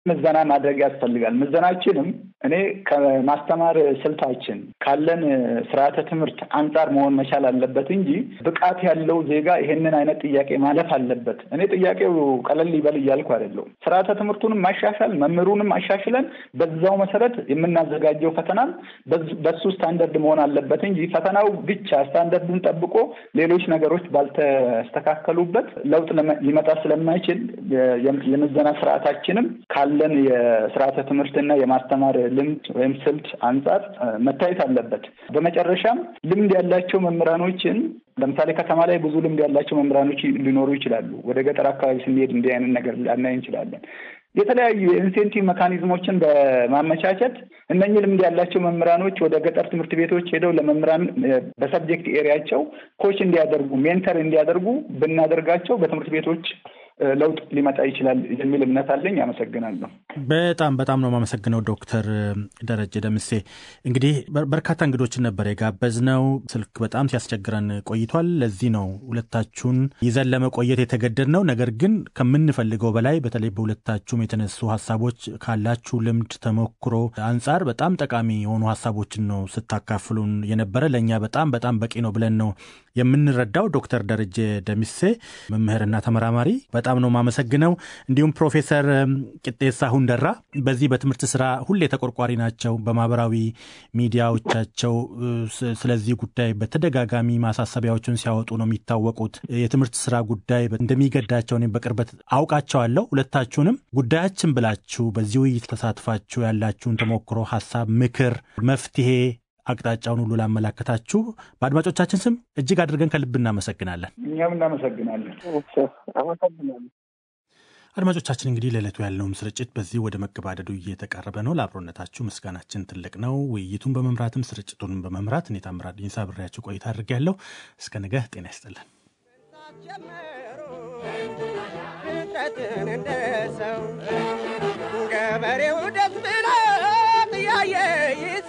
ምዘና ማድረግ ያስፈልጋል። ምዘናችንም እኔ ከማስተማር ስልታችን ካለን ስርዓተ ትምህርት አንጻር መሆን መቻል አለበት እንጂ ብቃት ያለው ዜጋ ይሄንን አይነት ጥያቄ ማለፍ አለበት። እኔ ጥያቄው ቀለል ይበል እያልኩ አይደለሁም። ስርዓተ ትምህርቱንም ማሻሻል መምህሩንም አሻሽለን በዛው መሰረት የምናዘጋጀው ፈተናም በሱ ስታንደርድ መሆን አለበት እንጂ ፈተናው ብቻ ስታንደርዱን ጠብቆ ሌሎች ነገሮች ባልተስተካከሉበት ለውጥ ሊመጣ ስለማይችል የምዘና ስርዓታችንም ካለን የስርዓተ ትምህርትና የማስተማር ልምድ ወይም ስልት አንጻር መታየት አለበት። በመጨረሻም ልምድ ያላቸው መምህራኖችን ለምሳሌ ከተማ ላይ ብዙ ልምድ ያላቸው መምህራኖች ሊኖሩ ይችላሉ። ወደ ገጠር አካባቢ ስንሄድ እንዲህ አይነት ነገር ላናይ እንችላለን። የተለያዩ የኢንሴንቲቭ መካኒዝሞችን በማመቻቸት እነኚህ ልምድ ያላቸው መምህራኖች ወደ ገጠር ትምህርት ቤቶች ሄደው ለመምህራን በሰብጀክት ኤሪያቸው ኮች እንዲያደርጉ ሜንተር እንዲያደርጉ ብናደርጋቸው በትምህርት ቤቶች ለውጥ ሊመጣ ይችላል የሚል እምነት አለኝ። አመሰግናለሁ። በጣም በጣም ነው የማመሰግነው ዶክተር ደረጀ ደምሴ። እንግዲህ በርካታ እንግዶችን ነበር የጋበዝነው። ስልክ በጣም ሲያስቸግረን ቆይቷል። ለዚህ ነው ሁለታችሁን ይዘን ለመቆየት የተገደድነው። ነገር ግን ከምንፈልገው በላይ በተለይ በሁለታችሁም የተነሱ ሀሳቦች ካላችሁ ልምድ ተሞክሮ አንጻር በጣም ጠቃሚ የሆኑ ሀሳቦችን ነው ስታካፍሉን የነበረ። ለእኛ በጣም በጣም በቂ ነው ብለን ነው የምንረዳው። ዶክተር ደረጀ ደምሴ መምህርና ተመራማሪ በጣም ነው የማመሰግነው። እንዲሁም ፕሮፌሰር ቂጤሳ ሁንደራ በዚህ በትምህርት ስራ ሁሌ ተቆርቋሪ ናቸው። በማህበራዊ ሚዲያዎቻቸው ስለዚህ ጉዳይ በተደጋጋሚ ማሳሰቢያዎችን ሲያወጡ ነው የሚታወቁት። የትምህርት ስራ ጉዳይ እንደሚገዳቸው እኔም በቅርበት አውቃቸዋለሁ። ሁለታችሁንም ጉዳያችን ብላችሁ በዚህ ውይይት ተሳትፋችሁ ያላችሁን ተሞክሮ፣ ሀሳብ፣ ምክር፣ መፍትሄ አቅጣጫውን ሁሉ ላመላከታችሁ በአድማጮቻችን ስም እጅግ አድርገን ከልብ እናመሰግናለን። እኛም እናመሰግናለን። አመሰግናለን። አድማጮቻችን እንግዲህ ለዕለቱ ያለውም ስርጭት በዚህ ወደ መገባደዱ እየተቃረበ ነው። ለአብሮነታችሁ ምስጋናችን ትልቅ ነው። ውይይቱን በመምራትም ስርጭቱንም በመምራት እኔ ታምራት ዲንሳ አብሬያችሁ ቆይታ አድርጌያለሁ። እስከ ነገ ጤና ይስጥልን። እንደ ሰው